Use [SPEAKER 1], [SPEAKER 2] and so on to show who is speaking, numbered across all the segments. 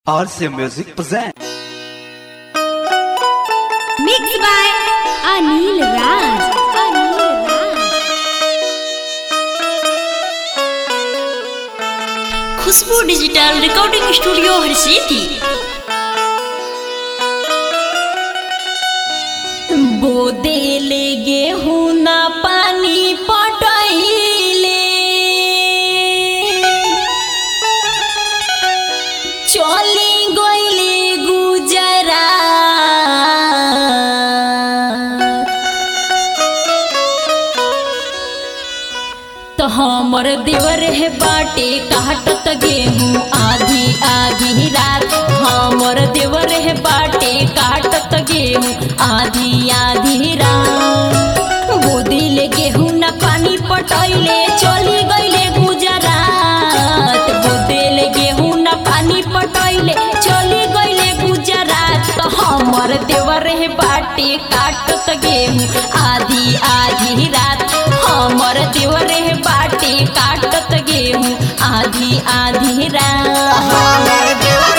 [SPEAKER 1] RC Music present.
[SPEAKER 2] Mixed by Anil Raj. Anil Raj.
[SPEAKER 3] Khushboo digital recording studio Harsiddhi बोदेले गेहूं ना पानी पटैले चली गईले गुजरा तो हमर देवर है बाटे काटत गेहूं आधी आधी रात हमर देवर है बाटे काटत गेहूं आधी आधी रात बोदिले गेहूं न पानी पटैले चली गईले गुजरात बोदिले गेहूं न पानी पटैले चली गईले गुजरात तो हमर देवर है बाटे काटत गेहूं आधी आधी रात हमर देवर है बाटे काटत गेहूं आधी आधी रात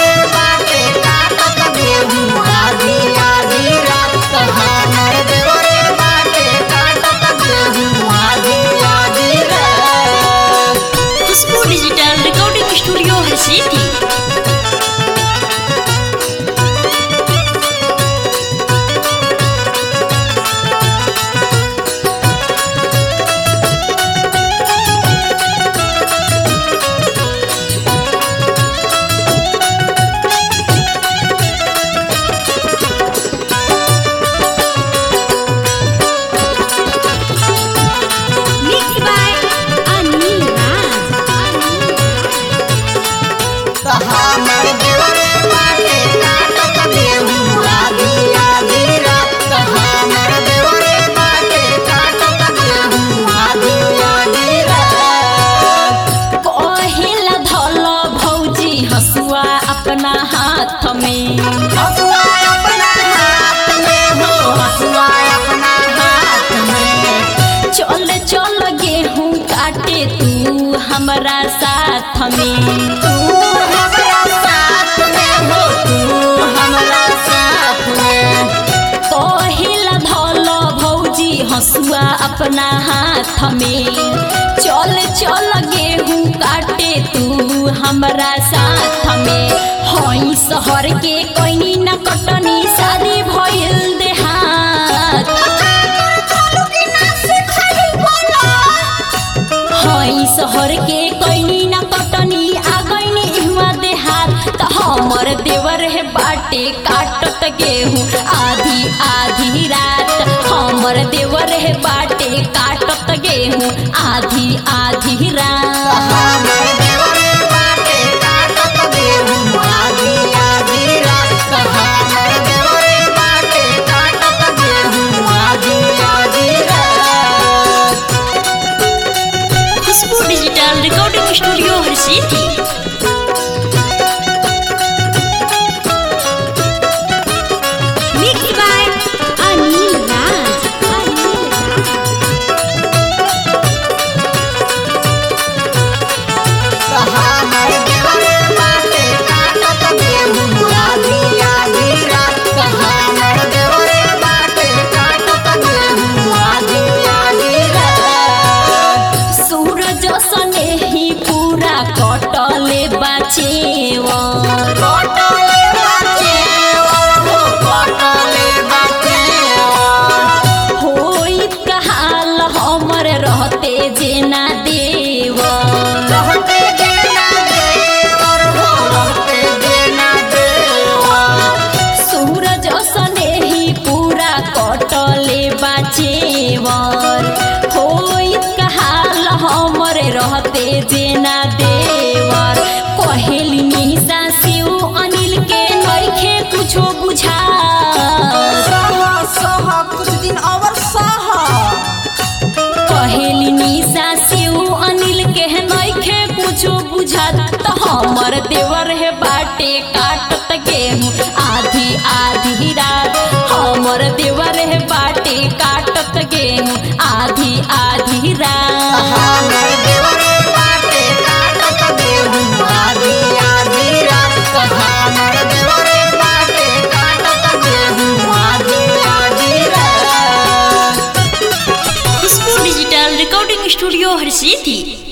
[SPEAKER 3] Khushboo digital recording studio Harsiddhi
[SPEAKER 2] Mixed by Anil Raj. Anil Raj.
[SPEAKER 3] कहिला धल भौजी हसुआ अपना हाथ में चल चल गेहूं काटे तू हमरा साथ में कहिला धल भौजी हसुआ अपना हाथ में चल चल गेहूं काटे तू हमरा साथ में हई शहर के कोइनी न कटनी शादी भइल देहात हई शहर के कोइनी न कटनी आ गईनी इहवा देहात त हमर देवर है बाटे काटत गेहूं आधी आधी रात हमर देवर है बाटे काटत गेहूं आधी आधी रात Khushboo digital recording studio Harsiddhi
[SPEAKER 2] Mixed by Anil Raj. Anil Raj.
[SPEAKER 3] सूरज सने ही पूरा कटले बाचेवा होइत कहाल हमर रहते जेना देवा सूरज सने ही पूरा कटले बाचेवर होइत कहाल हमर रहते जेना देवर कहेली निशा शिव अनिल के नइखे कुछो बुझा कहेली निशा शिव अनिल के नइखे कुछो बुझात त हमर देवर है बाटे काटत गेहूं आधी आधी रात हमर देवर है बाटे काटत गेहूं आधी आधी रात
[SPEAKER 4] आधी आधी रात कहाना
[SPEAKER 3] स्टूडियो हर सीथी